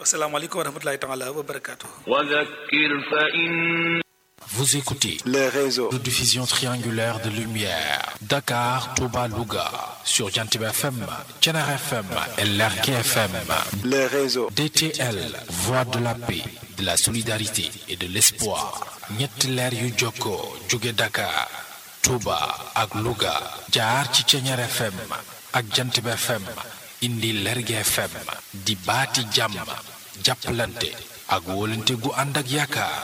asalaamaaleykum wa rahmatulahi taala wa barakaatu. وذكر فإن Vous écoutez les réseaux, de diffusion triangulaire de lumière. Dakar, Touba, Louga. Sur Jantib FM, Tchenar FM et Lerké FM. les réseaux, DTL, Voix de la paix, de la solidarité et de l'espoir. ñetti leer yu jokkoo jóge Dakar, Touba ak Louga. jaar ci Tchenar FM ak Jantib FM. indi Lerké FM. di baati jàmm. jàppalante ak wóolante gu ànd ak yaakaar.